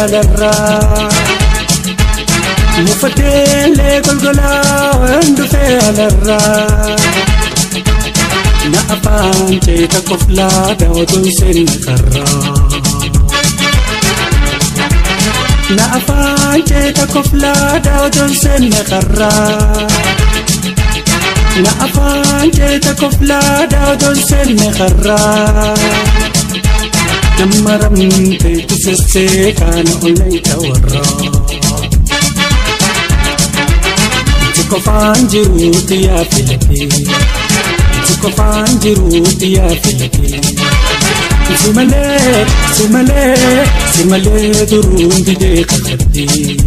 alarraa Mufateelee golgolaa dhufee alarraa Na afaan ceeta koflaa daawwatuun seenna karraa. Na afaan ceeta koflaa daawwatuun seenna karraa. Na afaan ceeta koflaa daawwatuun seenna karraa. Nama ramtee tisessee kaana olayta warraa. Kofaan jiruuti yaa filatee. Kofaan jiruuti yaa filatee. Simalee simalee simalee duruun didee kakatee.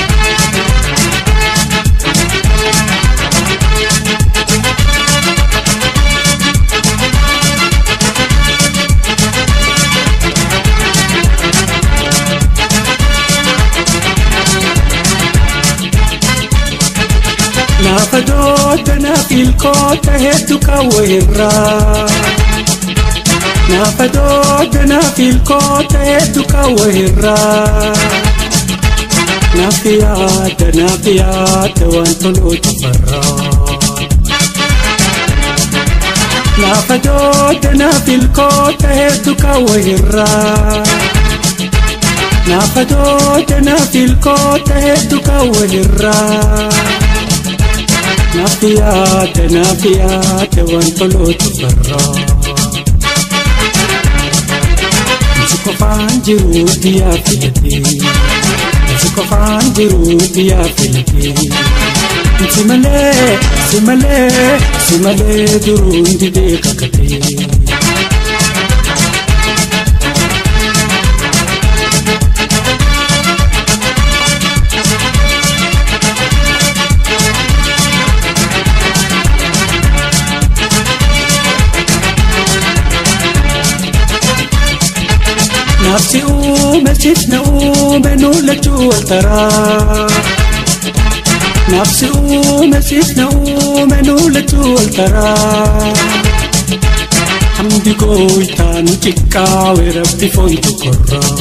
Naafa doodda naaf ilkoota hedduu kaawweerraa. Naafa doodda naaf ilkoota hedduu kaawweerraa. Naaf yaada naaf yaada waan tolootu farraa. Naafa doodda naaf ilkoota hedduu kaawweerraa. Naafa doodda naaf ilkoota hedduu kaawweerraa. Naaf yaada naaf yaada waan tolootu farraa. Nsi qofaan jiruuti yaa filatee. Nsi qofaan jiruuti yaa filatee. Nsi malee si malee si malee duruun didee kakatee. Nafsi uume sifna uume nuulachuu waltaraa. Nafsi uume sifna uume nuulachuu waltaraa. Hamdi gooytaan xiqqaawe rabbi foontu korraa.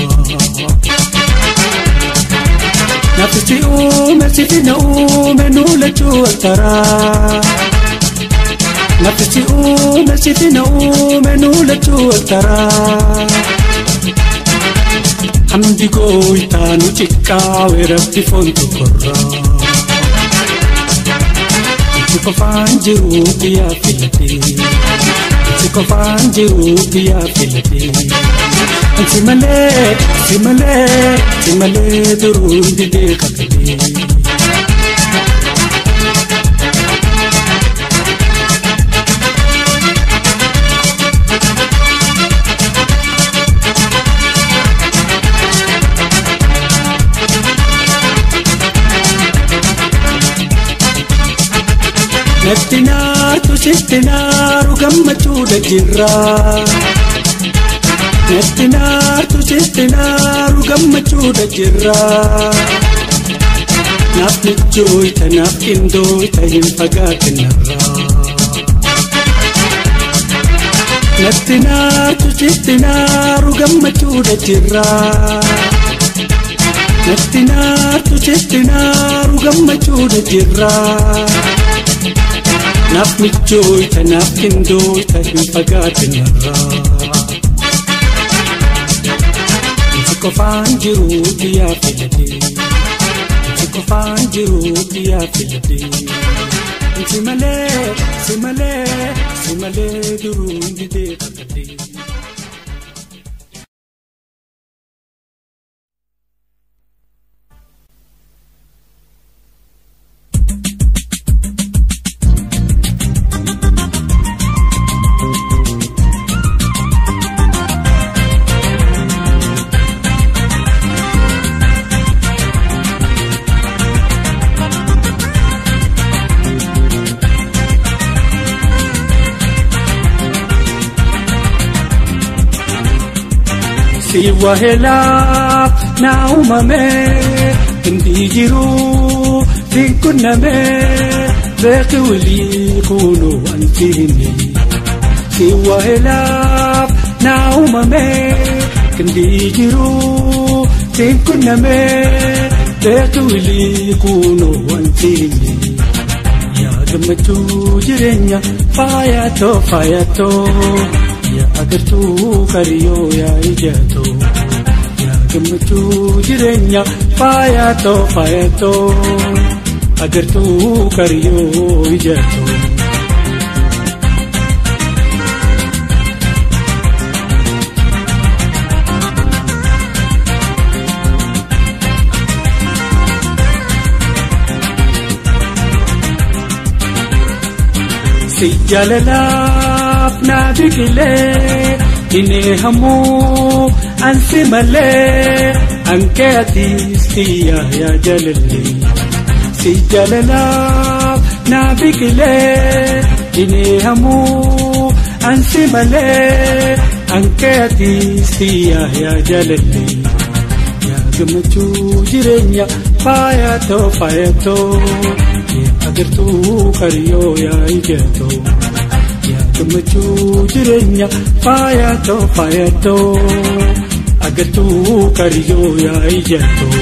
Nafsi uume sifna uume nuulachuu waltaraa. Nafsi uume sifna uume nuulachuu waltaraa. Hamdi gooytaan xiqqaawe rabbi foontu korraa. Itti qofaan jiruuti yaa filatee. Itti qofaan jiruuti yaa filatee. Si malee si malee si malee duruun didee kakatee. Natti naartu sitti naaru gammachuudha jirraa. Natti naartu sitti naaru gammachuudha jirraa. Naaf michooyta naaf qindooyta hin fagaatinarraa. Natti naartu sitti naaru gammachuudha jirraa. Natti naartu sitti naaru gammachuudha jirraa. Naaf michooyta naaf qindooyta hin fagaatinarraa. Nsi qofaan jiruuti yaa filatee. Nsi qofaan jiruuti yaa filatee. Si malee si malee si malee duruun didee kakatee. Si wahelaaf na uumame hindi jiru din kunname beeki walii kunu antini Si wahelaaf na uumame hindi jiru siin qunnamee beektu wilii kuunoo wantiini yaa gammachuu jireenya faayatoo faayatoo yaa agartuu qariyoo yaa ijatoo yaa gammachuu jireenya faayatoo faayatoo agartuu qariyoo ijatoo. si jaalalaaf naa biqilee dinee hamuu ansi malee ankee atiis xiyyaa yaa jaalallee si jaalalaaf naa biqilee dinee hamuu ansi malee ankee atiis xiyyaa yaa jaalallee yaa gammachuu jireenya faayatoo faayatoo. agartuu qariyoo yaa ijatoo yaa gammachuu jireenya faayatoo faayatoo agartuu qariyoo yaa ijatoo.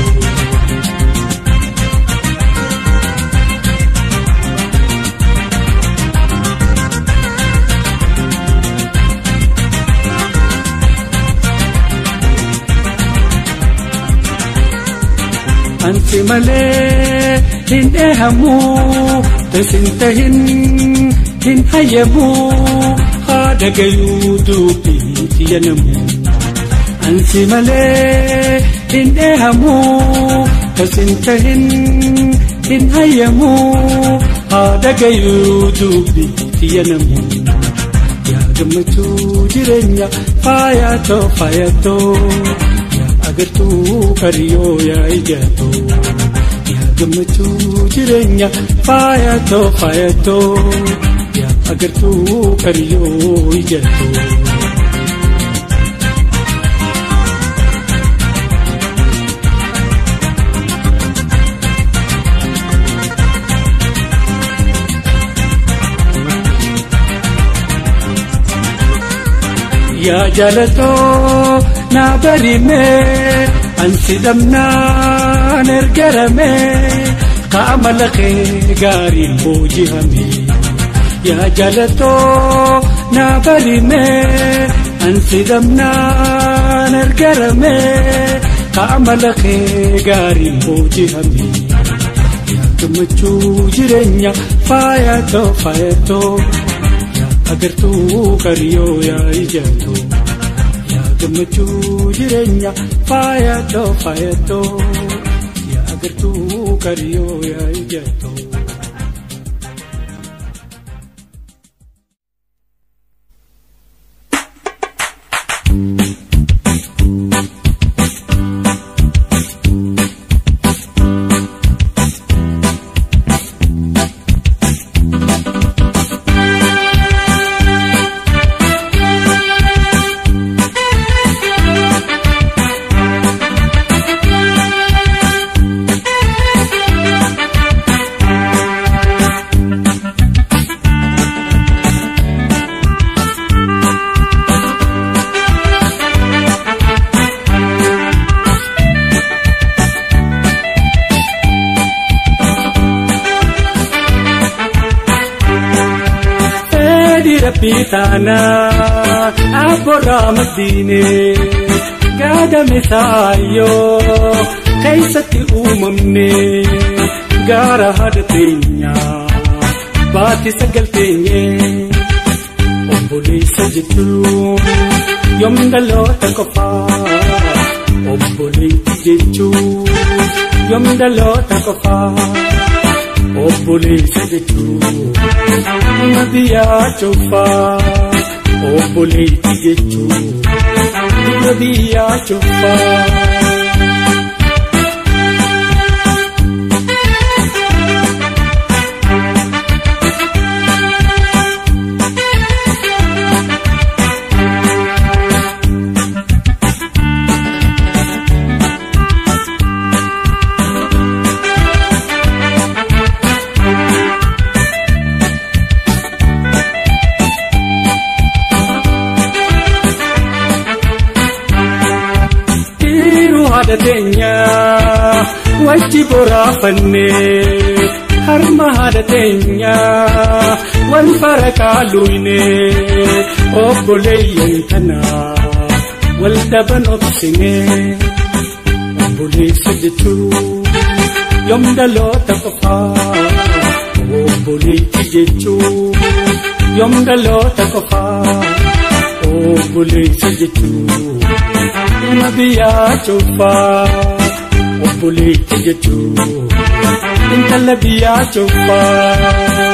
ansi malee hin dheehamuu tasin tahin hin hayyamuu haadha gayuu dubbii xiyyanamuu ansi malee hin dheehamuu tasin tahin hin hayyamuu haadha gayuu dubbii xiyyanamuu yaa gammachuu jireenya faayatoo faayatoo. agartuu qariyoo yaa ijatoo yaa gammachuu jireenya faayatoo faayatoo yaa agartuu qariyoo ijatoo. yaa jaalatoo naa barimee ansi dhabnaan ergaramee qaama laqee gaariin boojihame yaa jaalatoo naa barimee ansi dhabnaan ergaramee qaama laqee gaariin boojihame yaa gammachuu jireenya faayatoo faayatoo. agartuu qariyoo yaa ijatoo yaa gammachuu jireenya faayatoo faayatoo yaa agartuu qariyoo yaa ijatoo. rabbii taanaa abboorraa maddiine gaadame saayyoo keeysatti uumamne gaara haadha teenyaa baatti sagal teenye obboleessa jechuun yoom dhaloota qofaa obboleetti jechuun yoom dhaloota qofaa. obboleessa jechuun nama biyyaa cufaa obboleetti jechuun nama biyyaa cufaa. haadha teenya keenya wajji boraafannee harma haadha teenya wal fara kaaluune obboleeyyan kanaaf wal daban obsine obboleessa jechuun yoom dhaloota qofaa obboleetti jechuun yoom dhaloota qofaa obboleessa jechuun ilma biyyaa cuuffaa obboleetti jechuun intala biyyaa cuuffaa.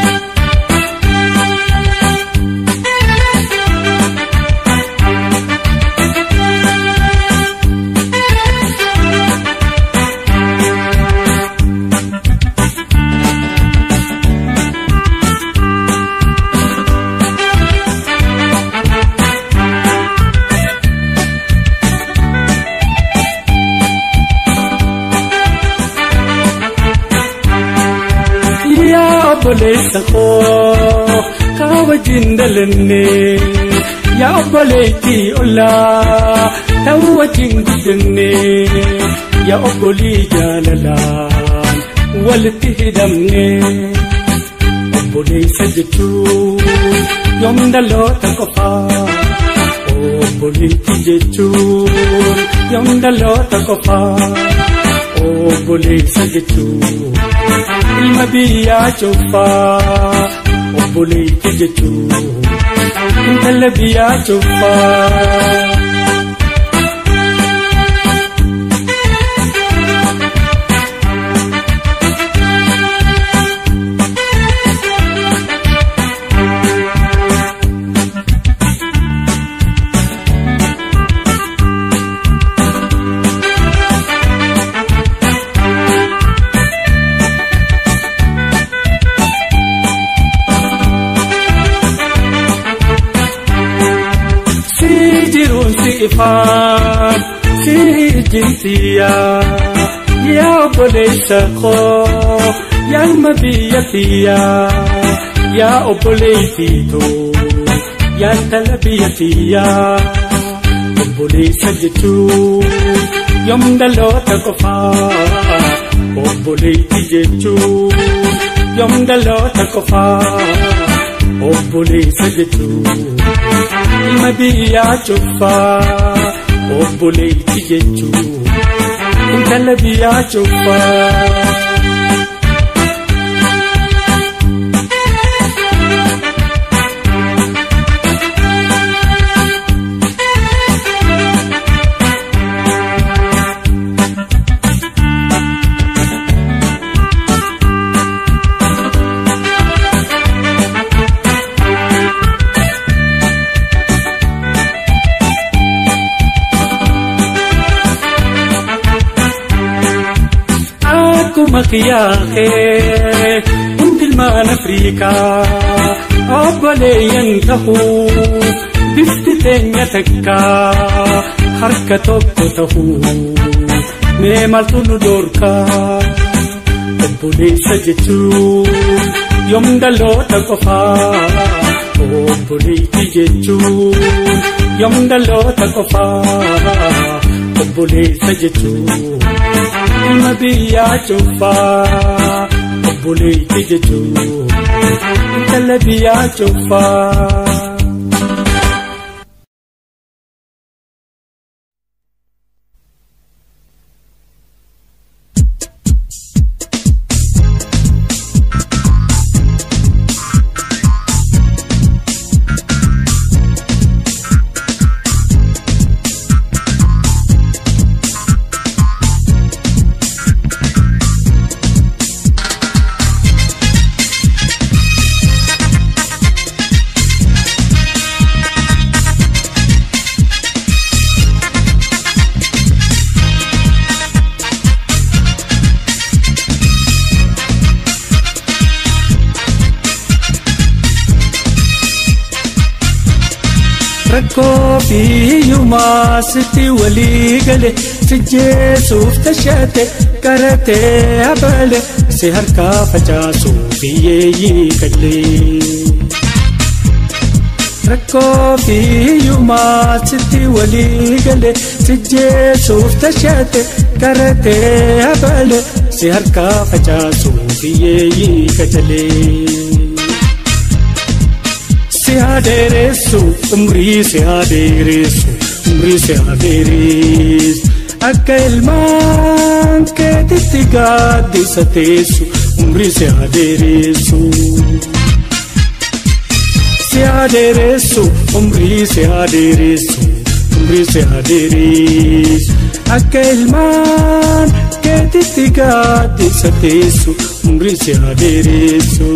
obboleessa koo kaa wajjin dhalanne yaa obboleettii ollaa ta'uu wajjin guddanne yaa obbolii jaalalaan walitti hidhamne obboleessa jechuun yoom dhaloota qofaa obboleetti jechuun yoom dhaloota qofaa obboleessa jechuun. ilma biyyaa cuuffaa obboleetti jechuun intala biyyaa cuuffaa. ifaan si ijjintiyaa yaa obboleessa koo yaa ilma biyya tiyyaa yaa obboleettiitoo yaa intala biyya tiyyaa obboleessa jechuun yoom dhaloota qofaa obboleetti jechuun yoom dhaloota qofaa obboleessa jechuun. ilma biyyaa cuuffaa obboleetti jechuun intala biyyaa cuuffaa. akkuma kiyyaaqee hundi ilmaan Afriikaa obboleeyyan tahuu bifti teenya takkaa harka tokko tahuu mee maaltu nu doorkaa obboleessa jechuun yoom dhaloota qofaa obboleetti jechuun yoom dhaloota qofaa obboleessa jechuun. ilma biyyaa cuuffaa obboleetti jechuun intala biyyaa cuuffaa. rakkoo biyyumaa sitti walii gale si jeesuuf tashate qaratee abale si harkaa facaasuuf hiyyeeyyii galee. rakkoo fi hiyyummaa sitti walii gale si jeesuuf tashate karatee habale si harkaa facaasuuf hiyyeeyyii qacalee. si hadeeressu umrii si hadeeressu umrii si hadeeressu akka ilmaan keetitti gaaddisa teessu umrii si hadeeressu. Si hadeeressu umrii si hadeeressu umrii si hadeeressu akka ilmaan keetitti gaaddisa teessu umrii si hadeeressu.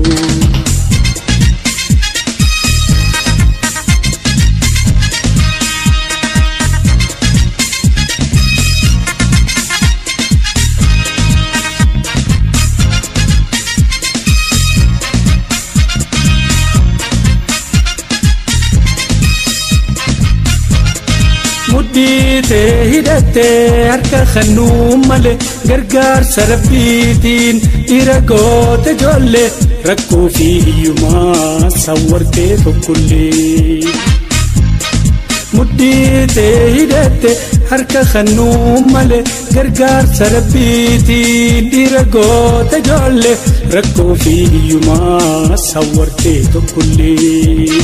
mudhiitee hidhattee harka kannuu malee gargaarsa rabbiitiin dhiira goote ijoollee rakkoo fi hiyyumaa sawwartee tokkollee. mudhiitee hidhattee harka kannuu malee gargaarsa rabbiitiin dhiira goote ijoollee rakkoo fi hiyyumaa sawwartee tokkollee.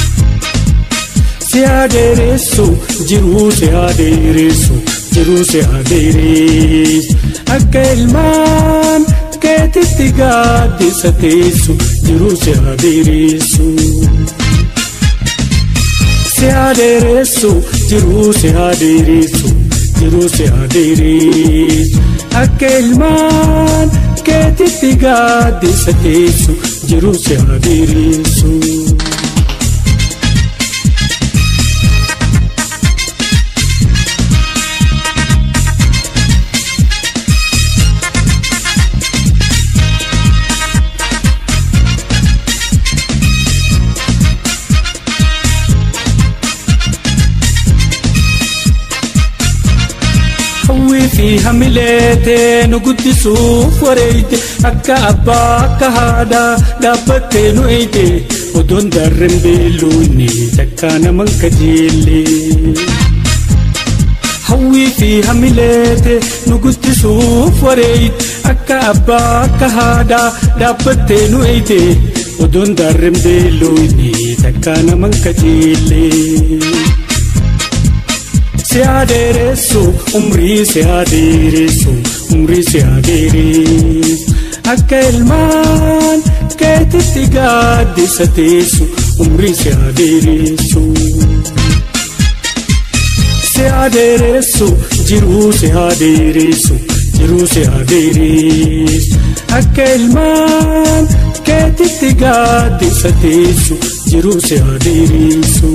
si adeeressu jiruu si adeeressu jiruu si adeeressu akka ilmaan keetitti gaaddisa teessu jiruu si adeeressu. Si adeeressu jiruu si adeeressu jiruu si adeeressu akka ilmaan keetitti gaaddisa teessu jiruu si adeeressu. hawwii fi hamileetee nu guddisuuf wareeyte akka abbaa akka haadhaa dhaabbattee nu eeyte odoon darren beelluunni takkaa naman kajeelle. hawwii fi hamileete nu guddisuuf wareeyte akka abbaa akka haadhaa dhaabbattee nu eeyte odoon darren beelluunni takkaa naman kajeelle. si adeeressu umrii si adeeressu umrii si adeeressu akka ilmaan keetitti gaaddisa teessu umrii si adeeressu. Si adeeressu jiruu si adeeressu jiruu si adeeressu akka ilmaan keetitti gaaddisa teessu jiruu si adeeressu.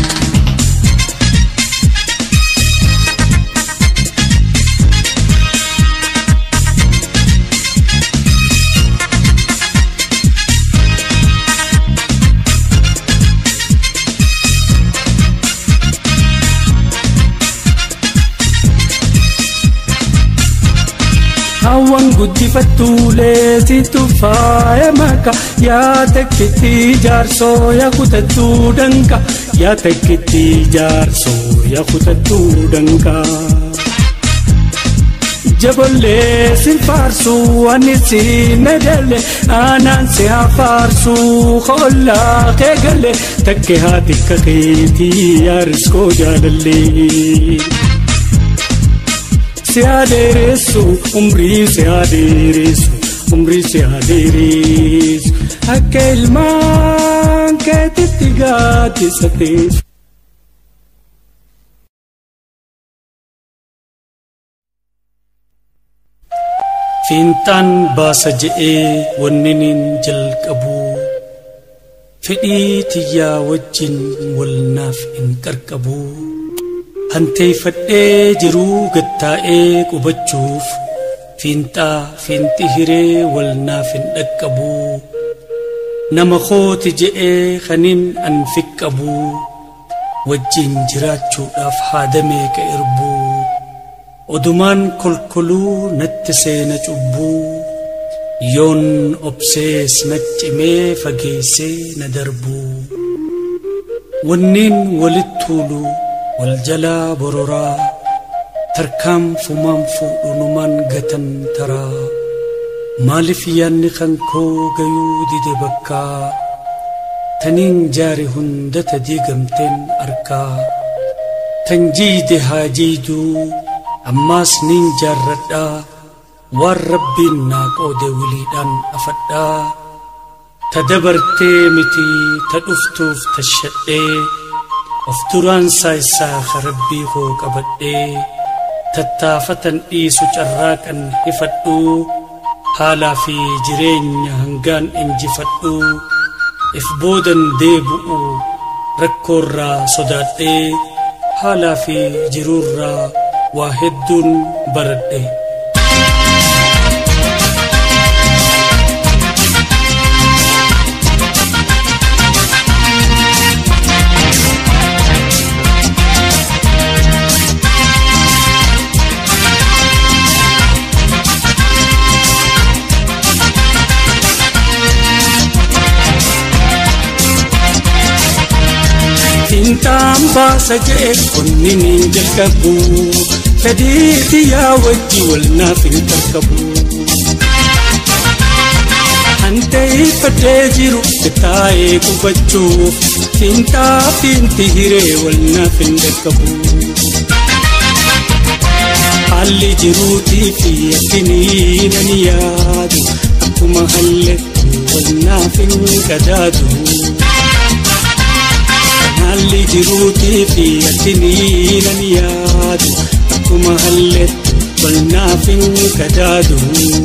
Hawwan guddifattuulee situ faaya maka yaa takkitti jaarsoo yaa kutattuu danqa yaa takkitti jaarsoo yaa kutattuu danqa. Jabollee sin faarsu ani si nadale aanaan si hafaarsu hollaa kee galee takke haati kakeetii yaariskoo jaalallee. se adeeressu umrii se adeeressu umrii se adeeressu akka ilmaan keetitti gaaddisa teessu. Fiinxaan baasa je'ee wanniniin jalqabu fedhii tiyyaa wajjin walnaaf hin qarqabu. hanteeffadhee jiruu gattaa'ee qubachuuf fiinxaa fiinxi hiree wal naaf hin dhaqqabu nama kooti je'ee kanin an fiqqabu wajjin jiraachuudhaaf haadamee ka irbuu odumaan kolkoluu natti seena cubbuu yoon obsees na cimee fageessee na darbuu Wanneen walitti tuulu wal jalaa bororaa tarkaanfumaan fuudhunumaan gatan taraa maaliif yaadni kan koo gayuu dide bakkaa taniin jaare hundata diigamteen arkaa tan jiide haa jiiduu ammaas niin jaarradhaa waan rabbiin naa qoode wiliidhaan afadhaa ta dabartee miti ta dhuftuuf tashadhee of duraan saayisaa ka rabbii koo qabadhee tattaafatan dhiisu carraaqan hifadhuu haalaa fi jireenya hangaan injifadhuu if boodan deebu'u rakkoorraa sodaadhee haalaa fi jiruurraa waa hedduun baradhe. Fiintaan baasa jee kunni niin jalqabu fedhiiti yaa wajji wal naaf hin qaqqabu. Hantee fadhee jiru taa'ee qubachuuf fiintaa fiinti hiree wal naaf hin qaqqabu. Haalli jiruutii fi akkinii nan yaadu akkuma halletti wal naaf hin qadaadu. haalli jiruutii fi akkinii nan yaadu akkuma halletti wal naaf hin qadaadu.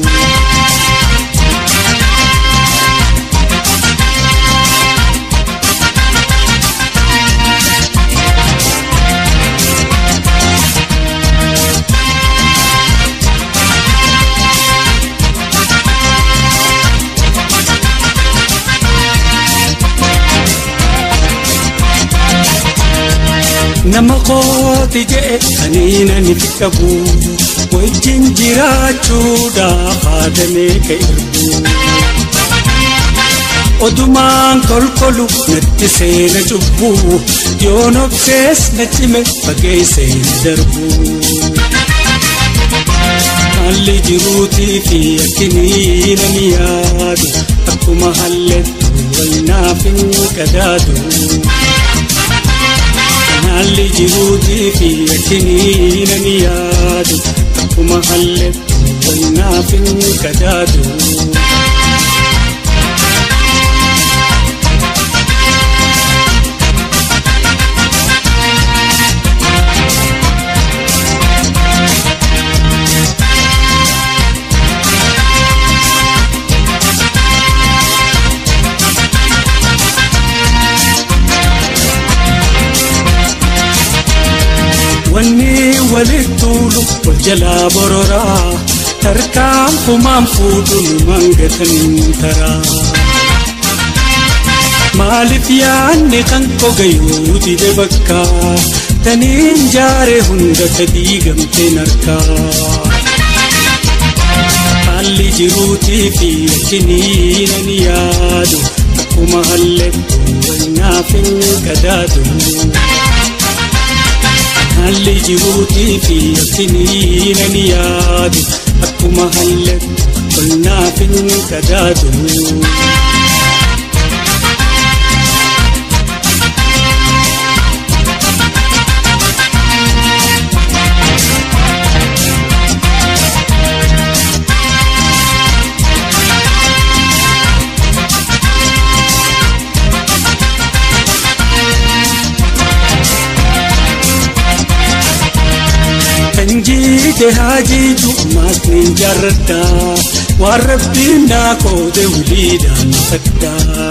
nama kooti jee kaniina ni qabu wajjin jiraachuudhaaf haadamee ka irbu odumaan kolkolu natti seena cubbu yoon obsees na cime fageessee na darbu haalli jiruutii fi akkinii nan yaadu akkuma halletti wal naaf hin qadaadu. haalli jiruutii fi akkinii nan yaadu akkuma halletti wal naaf hin qadaadu. wanni walitti tuulu wal jalaa bororaa tarkaanfumaan fuudhunumaan gatan taraa. Maaliif yaadni kan kogayuu dide bakka taniin jaare hunda sadii gamteen harkaa. Haalli jiruutii fi akkinii nan yaadu akkuma halletti wal naaf hin qadaadu. haalli jiruutii fi akkinii nan yaadu akkuma halletti wal naaf hin qadaadu. jiite haajiitu maasniin jaarradhaa waan rabbiin naa qoode wuliidhaan faddaa.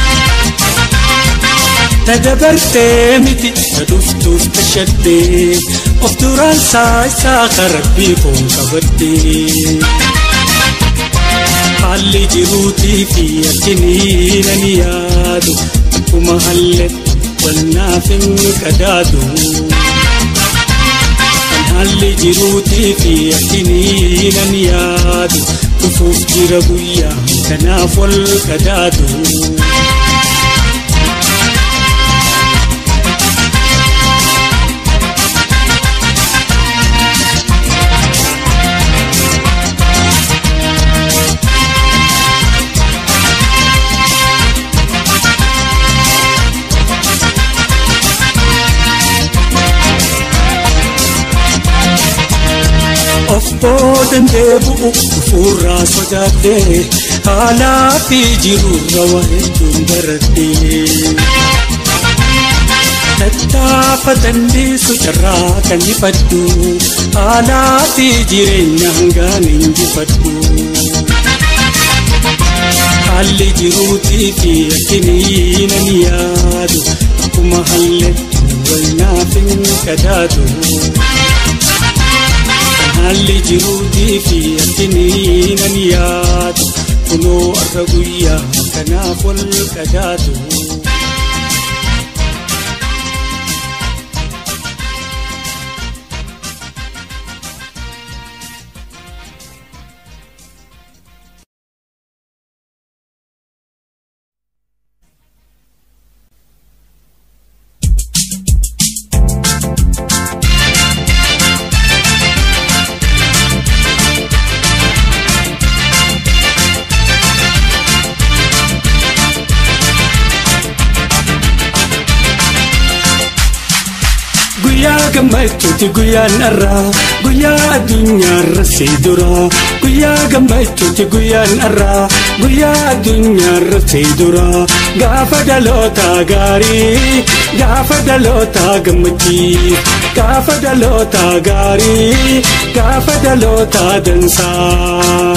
Ta dabartee miti ta dhuftuuf tashaddee of duraan saayisaa ka rabbii koo qabaddee. Haalli jiruutii fi akkinii nan yaadu akkuma halletti wal naaf hin qadaadu. haalli jiruutii fi akkinii nan yaadu dhufuuf jira guyyaa kanaaf wal qadaadu. boodan deebi'u dhufuurraa sodaadhee haalaa fi jiruurra waa hedduun baradhee. Tattaaffatan dhiisu carraa kan ifadhu haalaa fi jireenya hangaan injifadhu. Haalli jiruutii fi akkinii nan yaadu akkuma halletti waynaaf hin qadaadu. Haalli jiruutii fi akkinii nan yaadu kunoo har'a guyyaa kanaaf wal qadaadu. Guyyaa gammachuuti guyyaan har'aa guyyaa addunyaarra si dura guyyaa gammachuuti guyyaan har'aa guyyaa addunyaarra si dura gaafa dhaloota gaarii gaafa dhaloota gammachiis gaafa dhaloota gaarii gaafa dhaloota dansaa.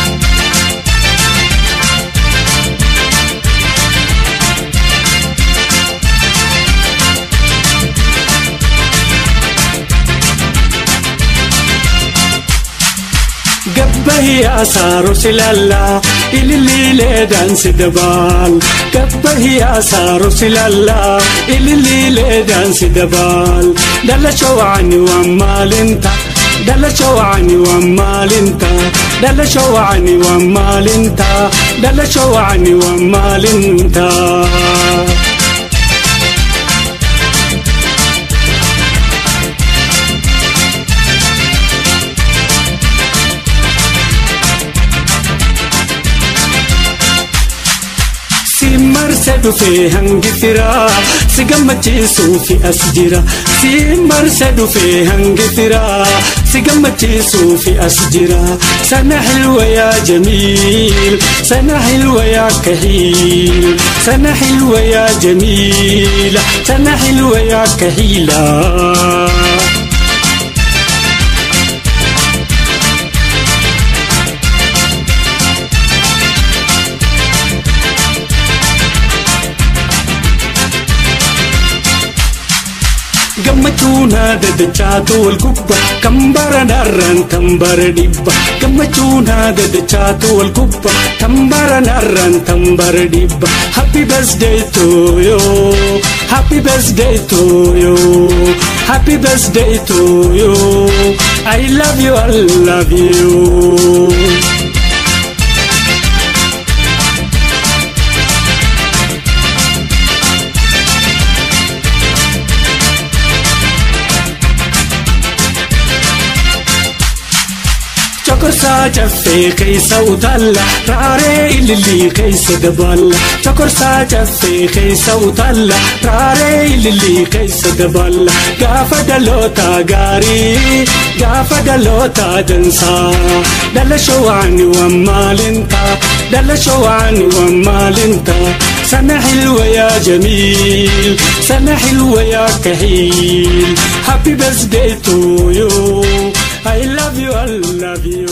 Gabbahi asaaro silalla ililiilee daansi dabaal. Gabbahi asaaro silalla ililiilee daansi dabaal. Dalacha waani waan maalinta. Dalacha waani waan maalinta. Dalacha waani waan maalinta. Dalacha waani waan maalinta. marse dhufee hangi firaa si gammachiisuu fi as jira si marse dhufee hangi firaa si gammachiisuu fi as jira sana xilwa yaa jamiil sana xilwa yaa kahiil sana xilwa yaa jamiila sana xilwa yaa kahiila. gammachuun haada dachaatu wal gubba kan bara narraan kan bara dhibba gammachuun haada dachaatu wal gubba kan bara narraan kan bara dhibba happy birthday to you happy birthday to you happy birthday to you I love you I love you. Chokorsaa caffee keessa utalla raaree ilillii keessa daballa. Chokorsaa caffee keessa utalla raaree ilillii keessa daballa. Gaafa dhaloota gaarii gaafa dhaloota dansaa. Dhalasho waan waan maalinta dhalasho waan waan maalinta. Sana xilwa yaa jamiil sana xilwa yaa kahiil. Happy birthday to you. I love you, I love you.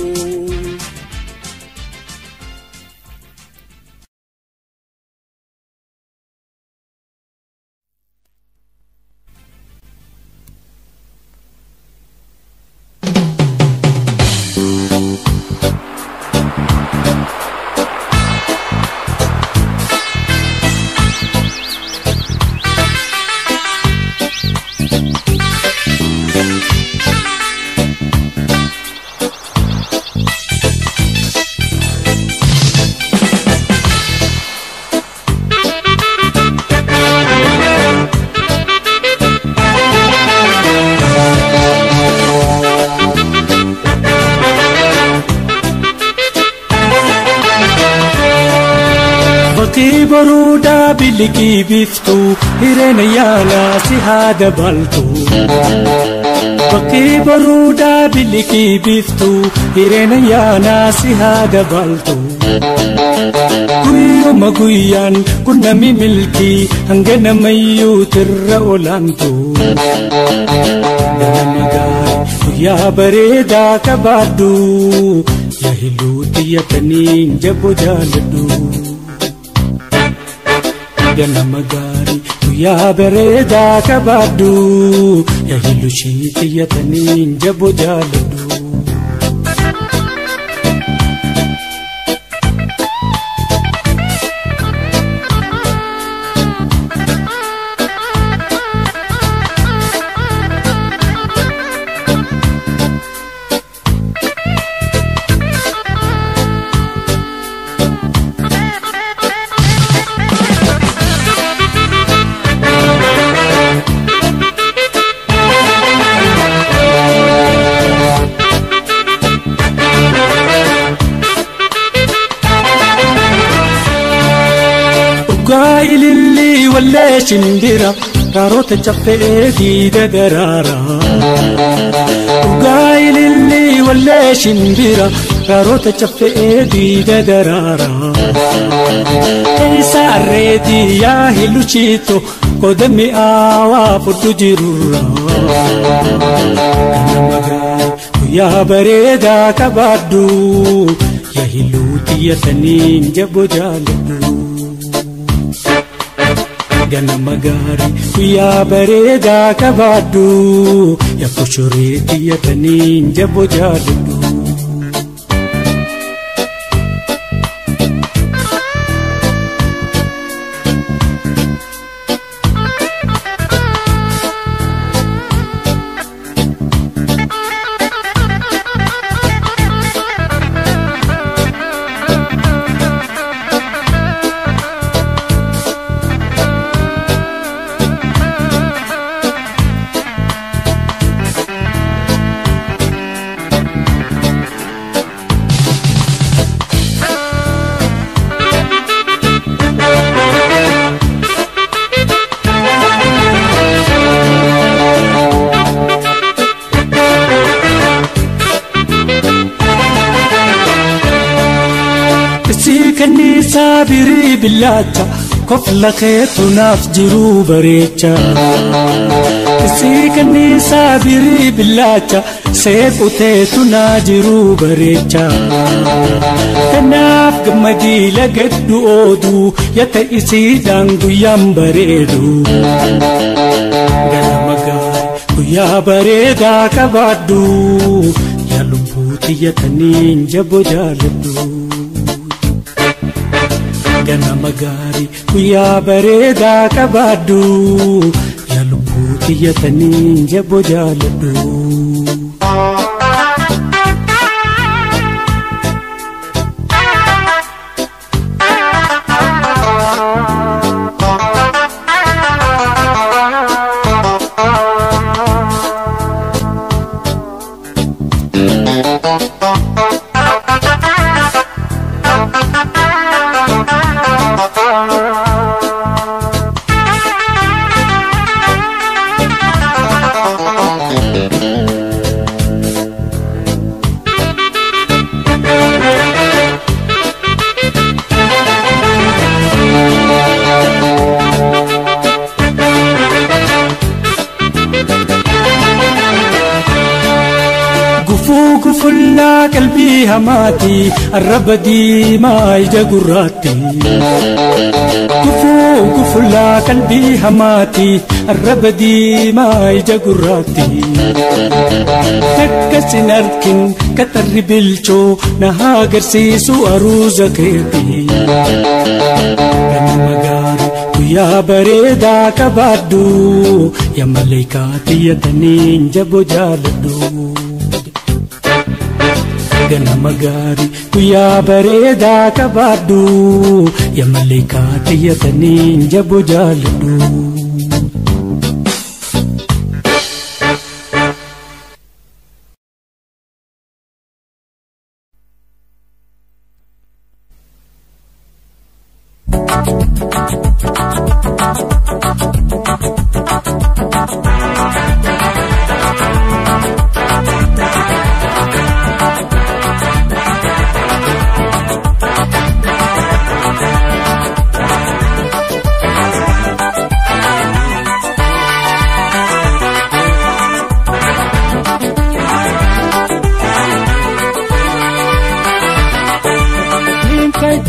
Ati boruudaa bilikii biftu hireena yaalaa si haa dabaltu. Bakkee baruudaa bilikii biiftuu hireena yaanaa si haa dabaltu. Guyyuma guyyaan qunnami milkii hanga namayyuu tirra olaantu. Ganama gaarii guyyaa bareedaa qabaadhu yaa hiluu xiyyatanii jaboo jaaladhu. Ganama gaarii guyyaa bareedaa qabaadhu yaa hiluu shii xiyyatanii jaboo jaaladhu. Dhugaa ilillii wallee shimbira kaarota caffee diida daraara. Dhugaa ilillii wallee shimbira kaarota caffee diida daraara. Keessa arreetii yaa hiluchiito koda mi'aawaa fudhu jirurra. Ganama gaarii guyyaa bareedaa qabaadhu yaa hiluu xiyyatanii jaboo jaaladhu. ganama gaarii guyyaa bareedaa qabaadhu yaa koshoree xiyyatanii jaboo jaaladhu. Isii kanniisaa birii billaacha kofla keetu naaf jiruu bareecha. Isii kanniisaa birii billaacha seequteetu naa jiruu bareecha. Kanaaf gammadii lagaddu ooduu yata isiidhaan guyyaan bareedu. Ganama gaarii guyyaa bareedaa qabaadhu yaa lubbuu xiyyatanii jaboo jaaladhu. ganama gaarii guyyaa bareedaa qabaadhu yaa lubbuu xiyyatanii jaboo jaaladhu. Gufuu gufullaa qalbii hamaati arraba diimaa ija gurraatti. Gufuu gufullaa qalbii hamaati arraba diimaa ija gurraatti. Takkasin arkin kaxarri bilchoo na haa agarsiisu aruuza keeti. Ganama gaarii guyyaa bareedaa qabaadhu yaa maleekaa xiyyatanii jaboo jaaladhu. ganama gaarii guyyaa bareedaa qabaadhu yaa maleekaa xiyyatanii jaboo jaaladhu.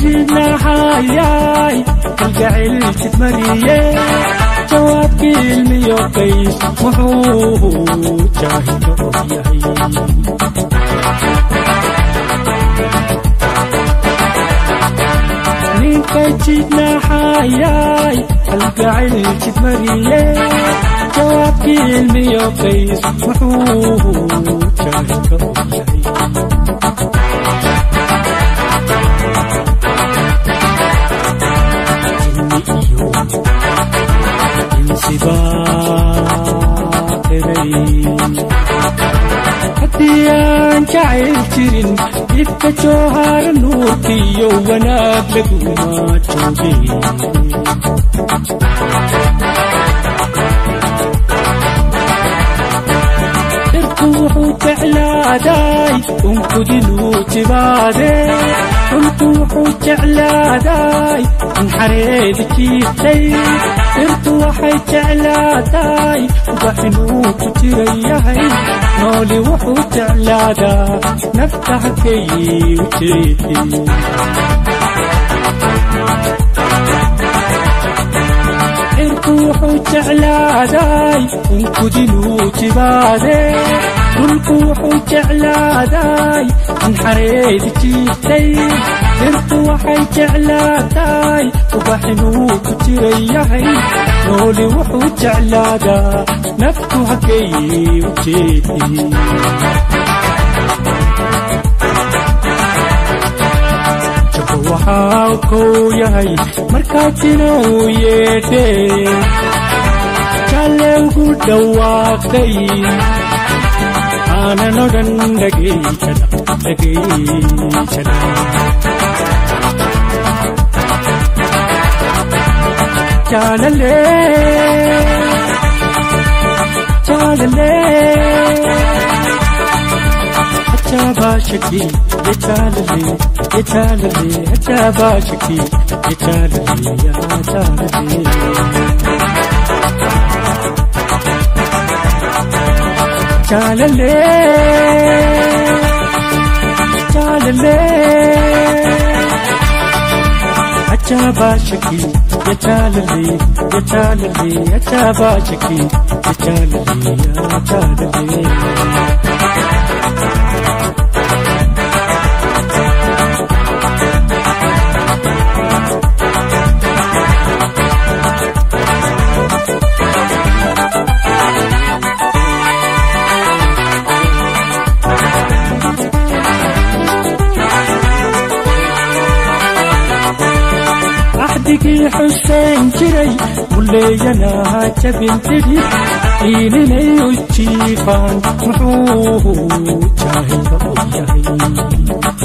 jidnaxayay kalgacayl jidmariye jawaabkii ilmiyo qays wuxuu jaahilka og yahay ninka jidnaxayay kalgacayl jidmariye jawaabkii ilmiyo qays wuxuu jaahilka og yahay haddii aan jacayl jirin ifka joohara nuurkiyo wanaag laguma jooge irku wuxuu jeclaaday unkudinuu jibaade dhulku wuxuu jeclaaday in xareedi jiibtay irtu waxay jeclaaday ubax inuu ku jiran yahay nooli wuxuu jeclaadaa nafta halkay u jeedin irku wuxuu jeclaaday unkudinuu jibaade dhulku wuxuu jeclaaday in xareedi jiibtay irtu waxay jeclaataay ubax inuu ku jiran yahay nooli wuxuu jeclaadaa naftu halkay u jeedin jabo waxaa kow yahay markaasina uu yeedhee jalle ugu dhawaaqay aanan odhan dhagayjana dhagayjana jaalale jaalale ajaabashaki ye jaalale ye jaalale ajaabashaki ye jaalale yaa jaalale jaalale jaalale ajaabashaki ye jaalale ye jaalale ajaabashaki ye jaalale yaa jaalale axdigii xuseen jiray muleeyanaha jabin tidhi iilinay u jiifaan muxuu jaahilka og yahay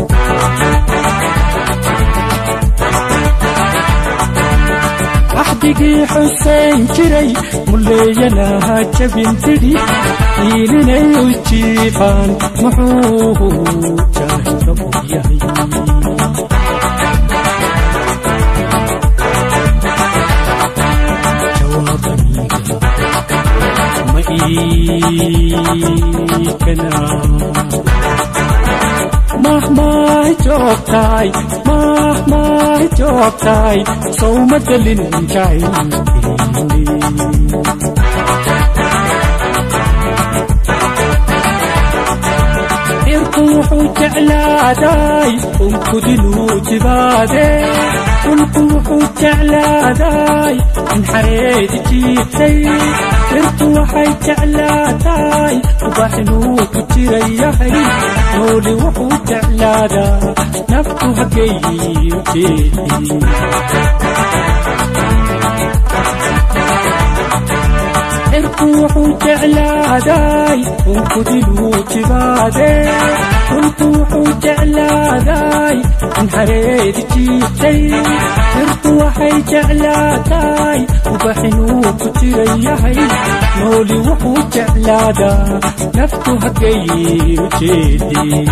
axdigii xuseen jiray muleeyanaha jabin tidhi iilinay u jiifaan muxuu jaahilka og yahay mahmay joogtaay mahmay joogtaay sowma delin jacaylkeeni irku wuxuu jeclaaday unkudinuu jibaade dhulku wuxuu jeclaaday in xareedi jiibtay irtu waxay jeclaataay ubax inuu ku jiran yahay nooli wuxuu jeclaadaa naftu halkay u jeedin irku wuxuu jeclaaday unkudinuu jibaade dhulku wuxuu jeclaaday in xareedi jiibtay irtu waxay jeclaataay ubax inuu ku jiran yahay nooli wuxuu jeclaadaa naftu halkay u jeedin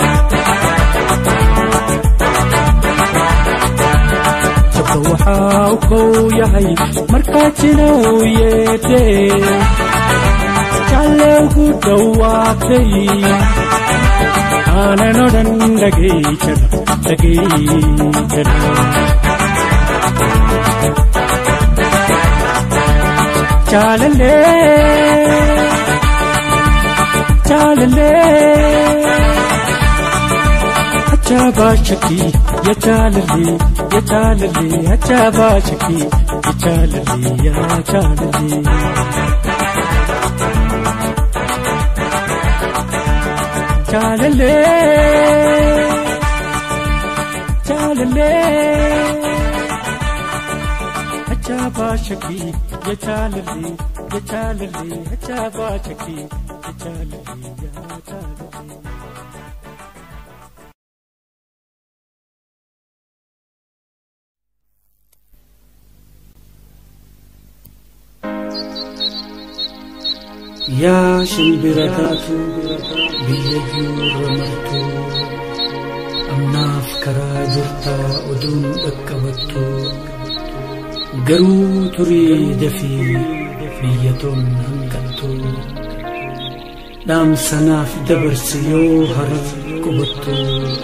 jabka waxaa u kow yahay markaasina uu yeedhee jalle ugu dhawaaqay aananoodhan dhageechadha dhageechadha. Jaalallee jaalallee ajaa'ibaa shakkii yaa jaalallee yaa jaalallee ajaa'ibaa shakkii yaa jaalallee yaa jaalallee. Jaalallee jaalallee ajaa'ibaa shakkii yaa jaalallee yaa jaalallee ajaa'ibaa shakkii yaa jaalallee yaa jaalallee. Yaa shimbira taatu biyyayyuu ramartuu amnaaf karaa jirtaa oduun dhaqqabattu garuu turii dafii biyyatoon hanqattu dhaamsanaaf dabarsi yoo harar qubattu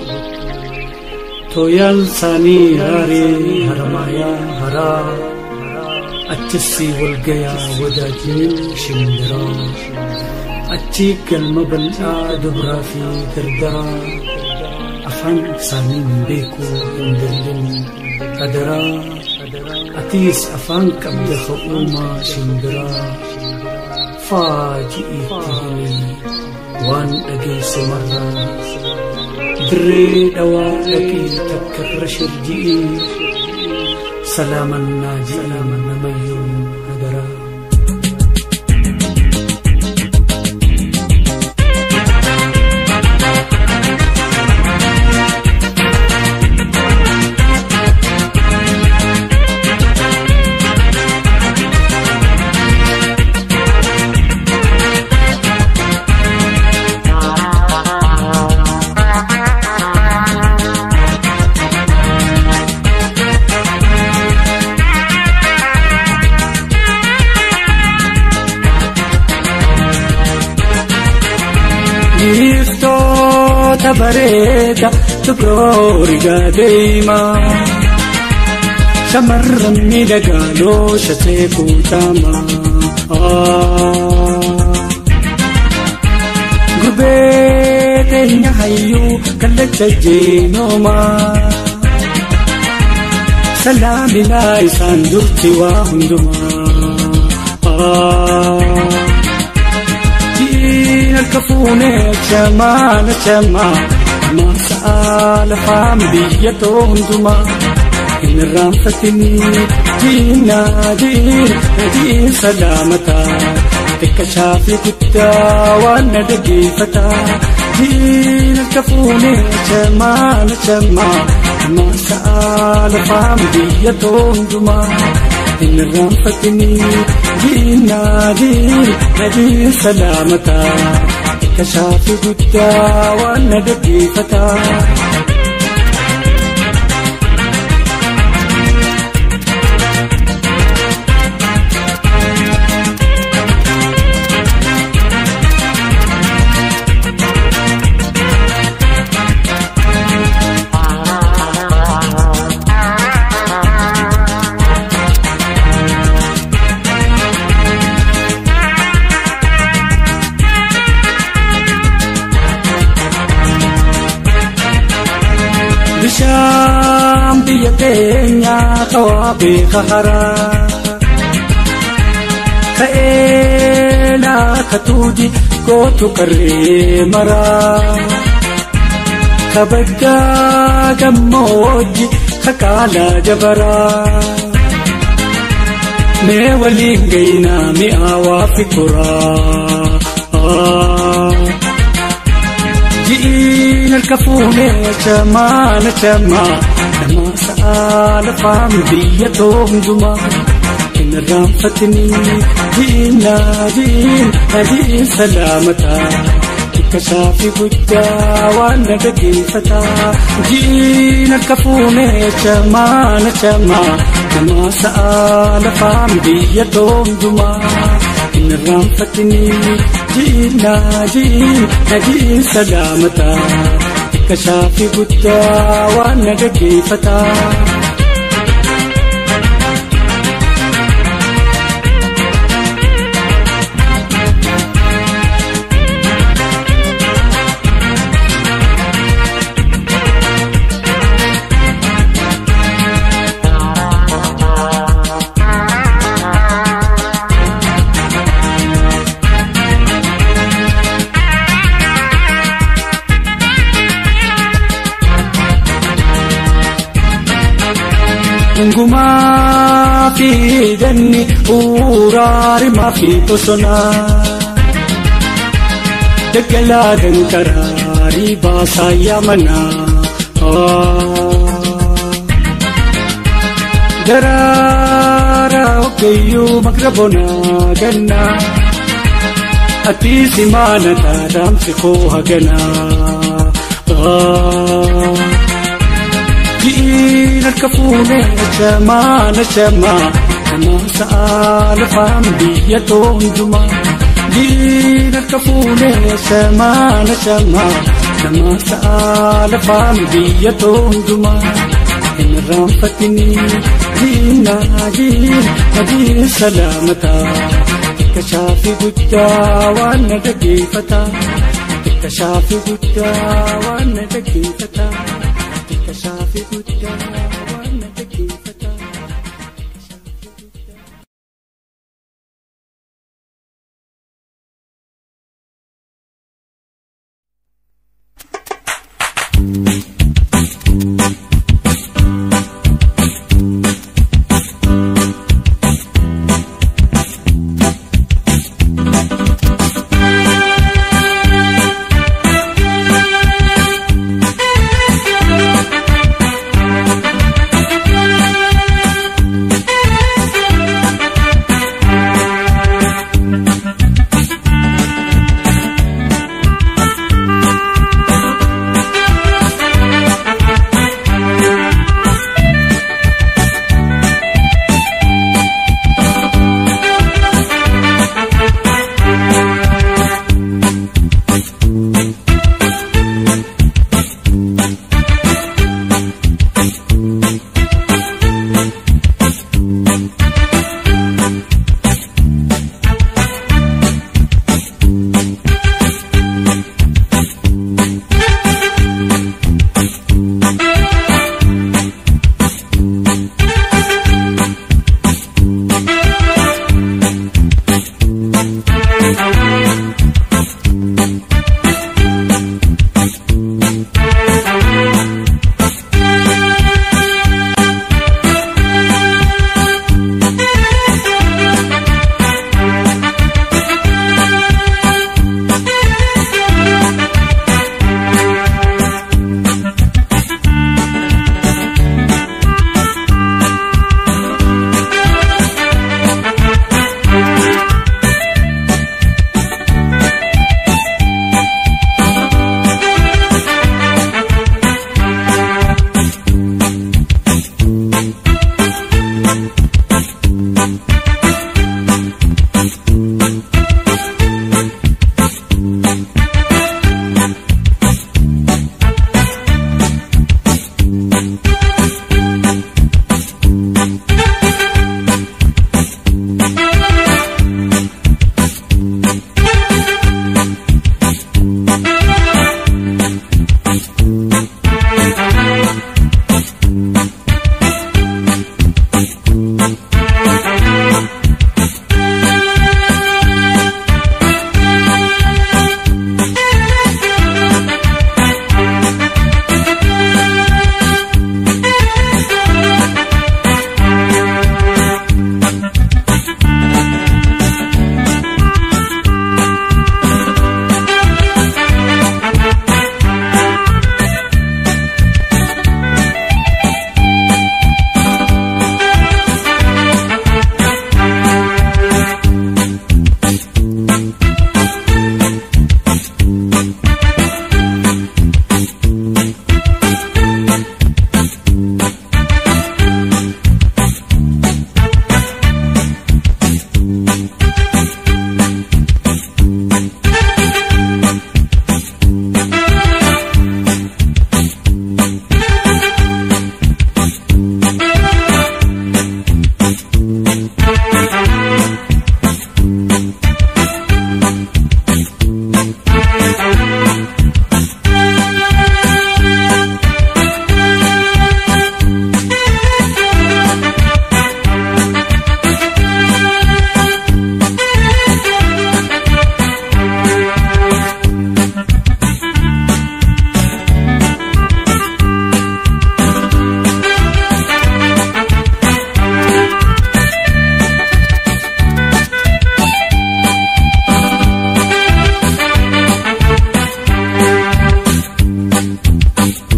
tooyaan saanii raaree haramaayaa haraa achisi walgayaa wadaajiniin shimbiraa achi galma bal'aa dubraa fi dardaraa afaan isaaniin beekuu hin dallin adaraa atiis afaan qabda ha'uumaa shimbiraa faaji'iitti himi waan dhageesse marraa dirree dhawaa dhaqii takkarra shirji'ii سلاما ناجيا نمي هدرا Iftoota bareeda tuqroorigaa deemaa shamarran miidhagaa looshatee kuutamaa. Gurbee teenya hayyuu kallacha jeenoomaa salaaminaa isaan durti waa hundumaa. harka fuunee chamaana chamaa maasaa lafaan biyya too hundumaa hin irraanfatini diinaadiin adiin salaamataa xiqqashaa fi guddaa waan na dhageeffataa diin harka fuunee chamaana chamaa maasaa lafaan biyya too hundumaa hin irraanfatini diinaadiin adiin salaamataa kashaafi guddaa waan na dhaggeeffataa. bishaan biyya keenyaa kawaa beeka haraa ka'ee laaka tuuti gootu qarree maraa kabajaa gammoojji kakaalaa jabaraa mee waliin gaynaa mi'aawaa fi kuraa ji'iin harka fuunee chamaana chamaa namaa sa'a lafaan biyya too hundumaa hin irraanfatini diinaadiin adiin salaamataa xiqqashaa fi guddaa waan na dhageeffataa ji'iin harka fuunee chamaana chamaa namaa sa'a lafaan biyya too hundumaa hin irraanfatini ji'iin naa ji'iin nagiin salaamata xiqqa shaafii guddaa waan na gaggeeffata. Hungumaa fi danni uuraarimaa fi bosonaa daggalaa dankaraarii baasaa yaamanaa daraara ogeeyyuu magrabonaa gannaa ati simaana daadaamsi koo haganaa. ji'iin harka fuunee nachamaa nachamaa namaa sa'a lafaan biyya toonjumaa ji'iin harka fuunee nachamaa nachamaa namaa sa'a lafaan biyya toonjumaa hin irraanfatini ji'iin naa ji'iin najiin salaamataa xiqqa shaafii guddaa waan na dhaggeeffata xiqqa shaafii guddaa waan na dhaggeeffata. Kashaafi guddaa waan na dhaggeeffata.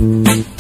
jiru.